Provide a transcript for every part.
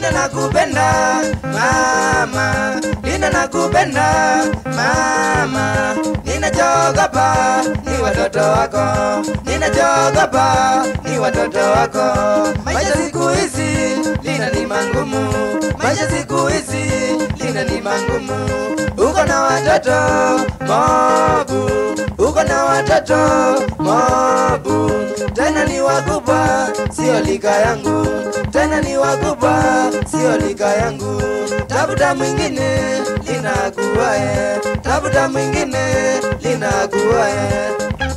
Lina nakupenda mama, Lina nakupenda mama, ninachogopa ni watoto wako, ninachogopa ni watoto wako. Maisha siku hizi Lina ni mangumu, maisha siku hizi Lina ni mangumu. Uko na watoto mobu, uko na watoto mobu, tena ni wakubwa, sio lika yangu, tena ni wakubwa, sio lika yangu. Tafuta mwingine linakuwae, tafuta mwingine linakuwae.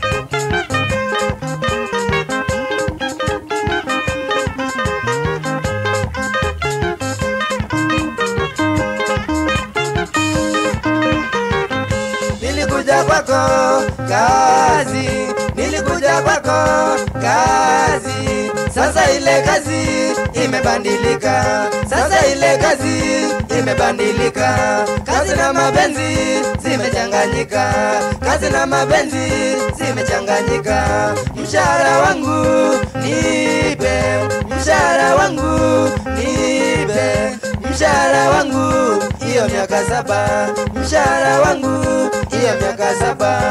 nilikuja kwako kazi, nilikuja kwako kazi. Sasa ile kazi imebadilika, sasa ile kazi imebadilika. Kazi na mapenzi zimechanganyika, kazi na mapenzi zimechanganyika. Mshahara wangu nipe, mshahara wangu nipe, mshahara wangu hiyo miaka saba, mshahara wangu hiyo miaka saba.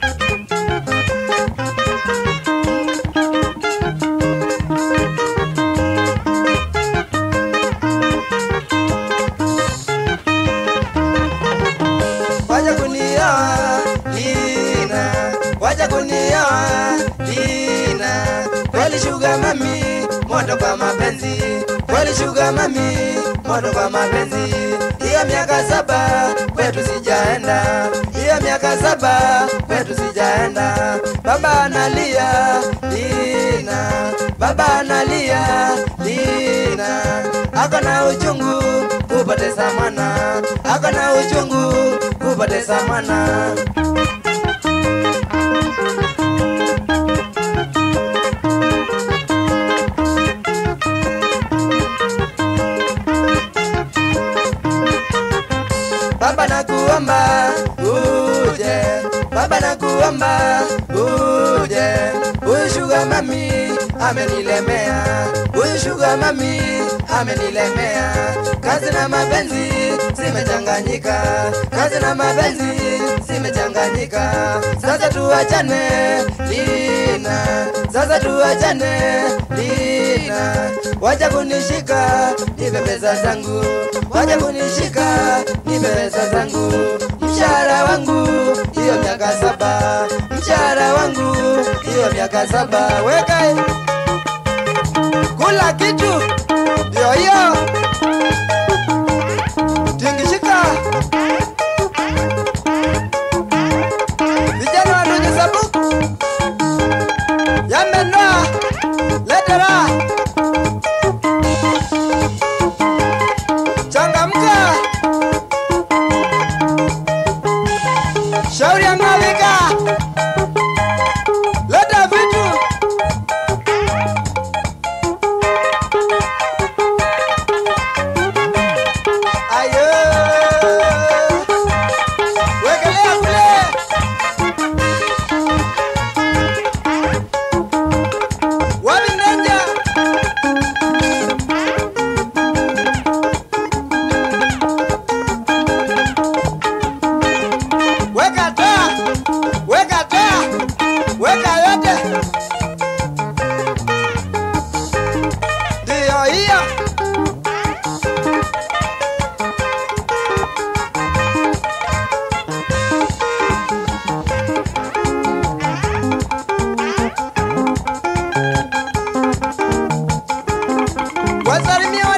Wacha kunioa Lina, wacha kunioa Lina. Kweli shuga mami, moto kwa mapenzi. Kweli shuga mami, moto kwa mapenzi. Hiyo miaka saba kwetu sijaenda, hiyo miaka saba kwetu sijaenda. Baba analia Lina, baba analia Lina, ako na uchungu kupoteza mwana, ako na uchungu kupoteza mwana. Baba nakuomba uje, Baba nakuomba uje. Huyu shuga mami amenilemea, huyu shuga mami amenilemea. Kazi na mapenzi zimechanganyika, kazi na mapenzi zimechanganyika. Sasa tuachane Lina, sasa tuachane Lina. Wacha kunishika nipe pesa zangu, wacha kunishika nipe pesa zangu. Mshahara wangu hiyo miaka saba, mshahara wangu hiyo miaka saba. Weka kula kitu ndio hiyo tingishika. Vijana wa sabuku yamenoa letera changamka shauri ang'alika leta vitu ayo wekelea kule wapi mnanja weka taa, weka taa, weka yote. Ndiyo hiyo. Wasalimia